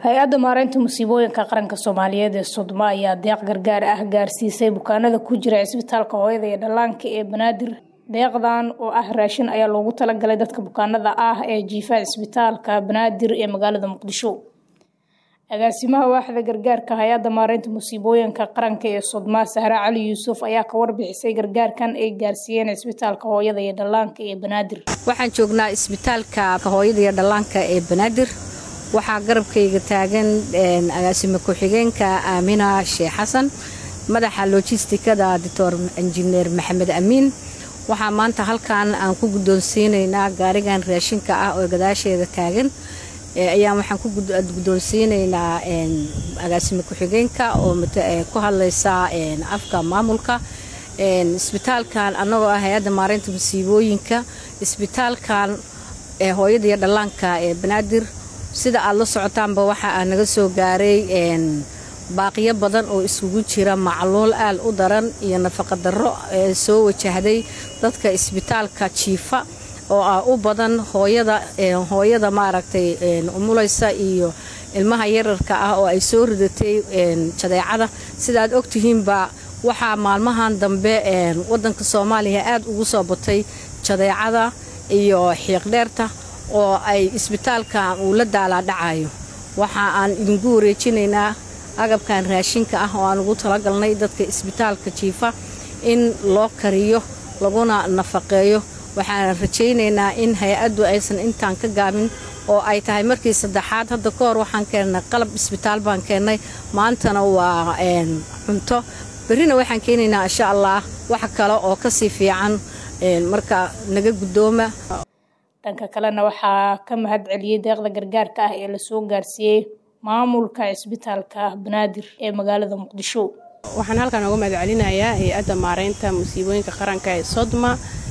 hay-adda maareynta musiibooyinka qaranka soomaaliyeed ee sodma ayaa deeq gargaar ah gaarsiisay bukaanada ku jira cisbitaalka hooyada iyo dhallaanka ee banaadir deeqdan oo ah raashin ayaa loogu talagalay dadka bukaanada ah ee jiifa cisbitaalka banaadir ee magaalada muqdisho agaasimaha waaxda gargaarka hay-adda maareynta musiibooyinka qaranka ee sodma sahre cali yuusuf ayaa ka warbixisay gargaarkan ay gaarsiiyeen cisbitaalka hooyada iyo dhallaanka ee banaadir waxaan joognaa isbitaalka hooyada iyo dhallaanka ee banaadir waxaa garabkayga taagan agaasimo ku-xigeenka aamina sheekh xasan madaxa lojistikada doctor injineer maxamed amiin waxaa maanta halkan aan ku guddoonsiinaynaa gaarigan raashinka ah oo gadaasheeda taagan ayaa waxaan ku guddoonsiinaynaa agaasimo ku-xigeenka oo ku hadlaysa afka maamulka isbitaalkan annagoo ah hay-adda maareynta musiibooyinka isbitaalkan hooyada iyo dhallaanka ee banaadir sida aad la socotaanba waxa aa naga soo gaaray baaqiyo badan oo iskugu jira macluul aal u daran iyo nafaqa darro ee soo wajahday dadka isbitaalka jiifa oo ah u badan hooyada hooyada maaragtay umulaysa iyo ilmaha yararka ah oo ay soo ridatay jadeecada sidaaad ogtihiinba waxaa maalmahan dambe wadanka soomaaliya aad ugu soo batay jadeecada iyo xiiqdheerta oo ay isbitaalkan uu la daalaadhacayo waxa aan idinku wareejinaynaa agabkan raashinka ah oo aan ugu talagalnay dadka isbitaalka jiifa in loo kariyo laguna nafaqeeyo waxaan rajaynaynaa in hay-addu aysan intaan ka gaabin oo ay tahay markii saddexaad hadda ka hor waxaan keennay qalab isbitaal baan keennay maantana waa cunto berrina waxaan keenaynaa insha allah wax kale oo kasii fiican marka naga guddooma dhanka kalena waxaa ka mahad celiyey deeqda gargaarka ah ee lasoo gaarsiiyey maamulka cisbitaalka banaadir ee magaalada muqdisho waxaan halkan uga mahad celinayaa hay-adda maareynta musiibooyinka qaranka ee sodma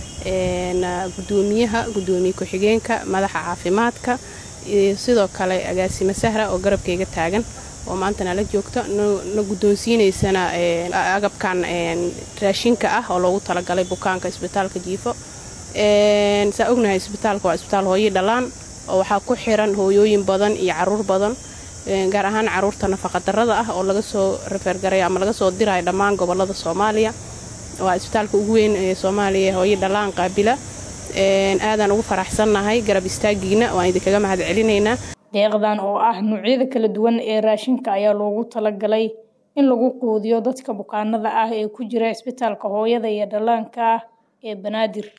gudoomiyaha gudoomiye ku-xigeenka madaxa caafimaadka iyo sidoo kale agaasimo sahra oo garabkayga taagan oo maanta nala joogto na guddoonsiinaysana agabkan raashinka ah oo loogu talagalay bukaanka isbitaalka jiifo saa ognahay isbitaalka waa isbitaal hooyi dhalaan oo waxaa ku xiran hooyooyin badan iyo caruur badan gaar ahaan caruurta nafaqadarada ah oo laga soo rafeergaray ama laga soo dirayo dhammaan gobolada soomaaliya waa isbitaalka ugu weyn ee soomaaliya hooyi dhalaan qaabila aadaan ugu faraxsannahay garab istaagiina waan idinkaga mahad celinaynaa deeqdan oo ah noocyada kala duwan ee raashinka ayaa loogu talagalay in lagu quudiyo dadka bukaanada ah ee ku jira cisbitaalka hooyada iyo dhallaanka ee banaadir